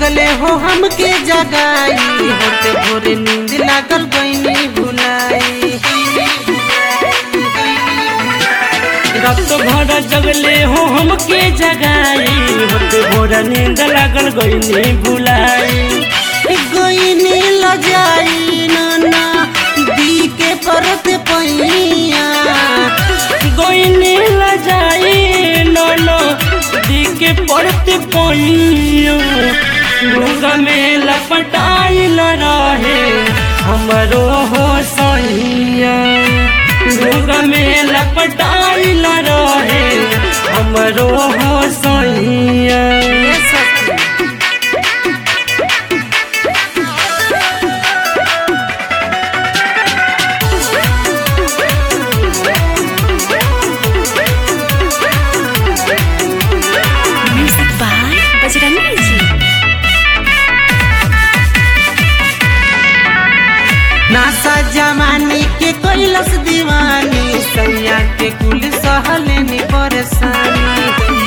जगले हो हमके जगाई होते भोरे नींद लागल गईनी भुलाई रात भर जगले हो हमके जगाई होते भोर नींद लागल गईनी भुलाई गईनी लजाई नाना दी के परत पैया गईनी लजाई नोनो दी के पड़ते पैया डूंगा में लपटाइल रहे हमरो हो सैया डूंगा में लपटाइल रहे हमरो हो सैया ये सखी Music by Bajrangi Ji. नासा जमाने के कैलस दीवानी सैया के कुल सहलेनी परेशानी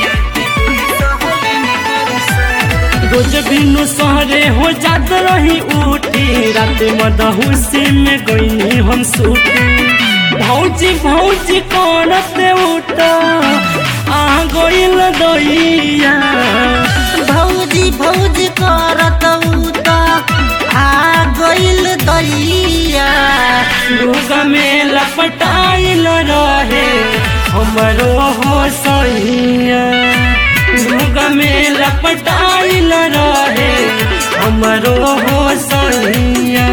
रोज बिनु सहरे हो जात रही उठी रात मदहुसी में गईनी हम सूती भौजी भौजी करत उठ आ गईल दैया भौजी भौजी करत उता आ गइल दैया लोग में लपटाइल रहे हमरो हो सैया लोग में लपटाइल रहे हमरो हो सैया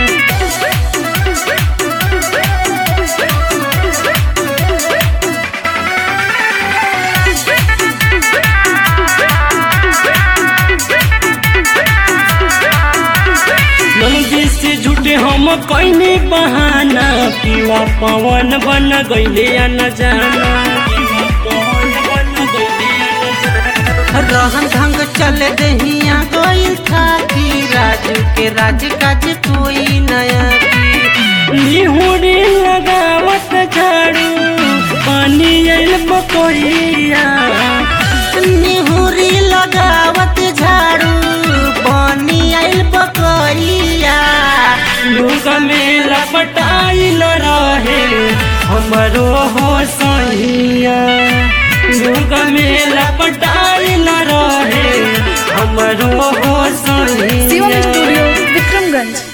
नंदी से झूठे हम कैनी बहाना पीवा पवन बन गईले या न जाना पीवा पवन बन गईले या न जाना। रहन ढंग चल दहिया गइल था कि राजू के राज काज कोई नया की निहुरी लगावत झाड़ू पानी आइल बकरिया निहुरी लगावत झाड़ू पानी आइल बकरिया लोग में लपटाइल रहे हमरो हो सैया लोग में लपटाइल रहे हमरो हो Shivam सैया Studio, Vikramganj.